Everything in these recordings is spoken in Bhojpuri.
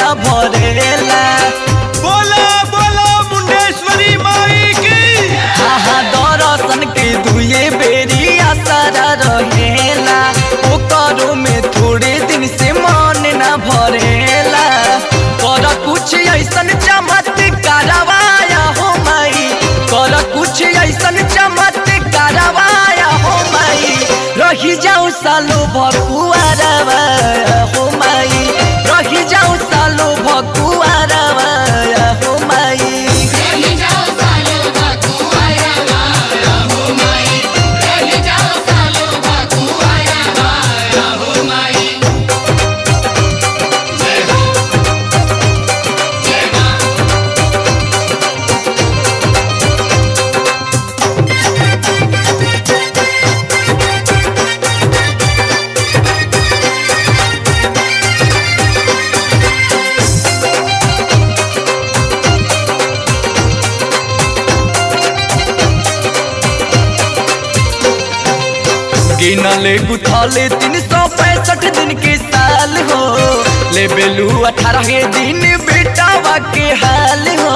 ना भरेला बोला बोला मुंडेश्वरी माई की आहा दर्शन के दुए बेरी आसारा रहेला ओकरो में थोड़े दिन से मन ना भरेला कर कुछ ऐसन चमत्कारवाया हो माई कर कुछ ऐसन चमत्कारवाया हो माई रही जाऊ सालो भकुआरवा हो माई रही जाऊ सालो भकुआरवा हो माई रही जाओ सालो बकुआया वाया हो माई रही जाओ सालो बकुआया वाया हो माई जय हो जय मां गिनले गुथले तीन सौ पैंसठ दिन के साल हो ले बेलू अठारह दिन बेटावा के हाल हो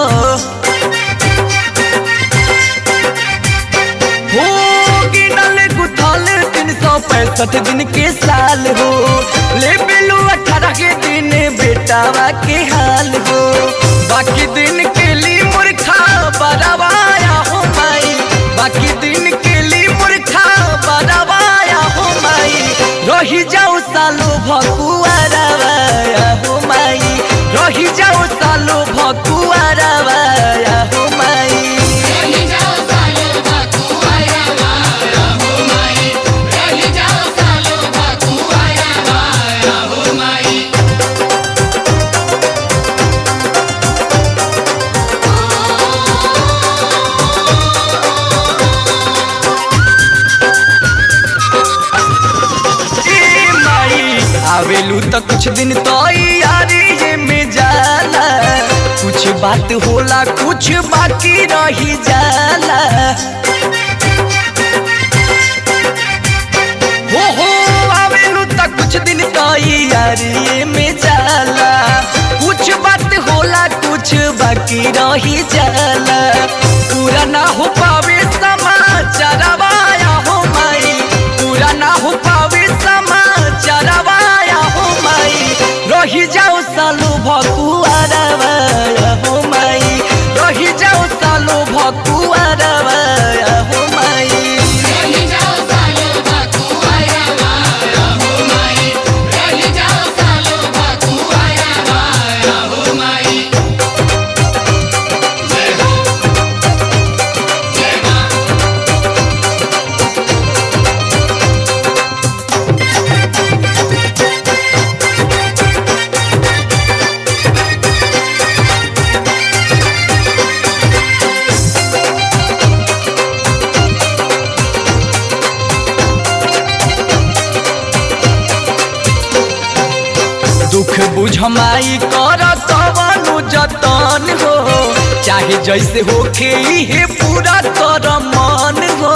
हो गिनले गुथले तीन सौ पैंसठ दिन के साल हो ले बेलू अठारह दिन बेटावा के हाल हो बाकी दिन के लिए मूर्खा बरवाया हो माई बाकी दिन के लिए मूर्खा बरवाया हो माई रही जाऊ सालो भकुआरवाया हो माई रही जाऊ सालो भकुआरवाया हो माई रही जाओ सालो बकुआया वाया हो माई रही जाओ सालो बकुआया वाया हो माई ए माई आवेलू तो कुछ दिन तो यारी ये में जाला कुछ बात होला कुछ बाकी रही जाला हो हो आवेलू तो कुछ दिन तो यारी ये में जाला कुछ बात होला कुछ बाकी रही जाला पूरा ना हो पावे समाचारवाया हो माई पूरा ना हो पावे समाचारवाया हो माई रही जाओ सालो भकुआरवाया हो माई रही जाओ सालो भकुआरवाया हो माई रही जाओ सालो बकुआया वाया हो माई रही जाओ सालो बकुआया वाया हो माई जय हो जय मां दुख बुझ माई कर कवनु जतन हो चाहे जैसे होखे इहे पूरा कर मन हो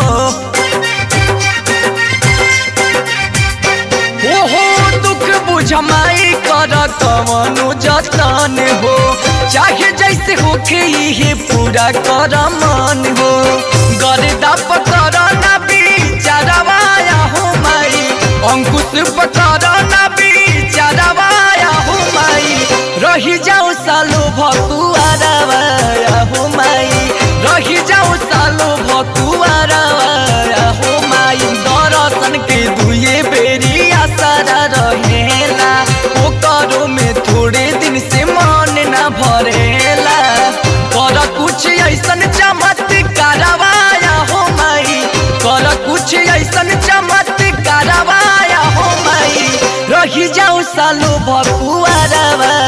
ओहो दुख बुझ माई कर कवनु जतन हो चाहे जैसे होखे इहे पूरा कर मन हो गर्दा पकर ना बिचारवाया हो माई अंकुश पकर ना बिचारवाया हो माई रही जाओ सालो भकुआरवाया हो माई रही जाओ सालो भकुआरवाया हो माई दर्शन के दुए बेरी आसारा रहेला ओकरो में थोड़े दिन से मन ना भरेला कर कुछ ऐसन चमत्कारवाया हो माई कर कुछ ऐसन चमत्कारवाया हो माई रही जाऊ सालो भकुआरवा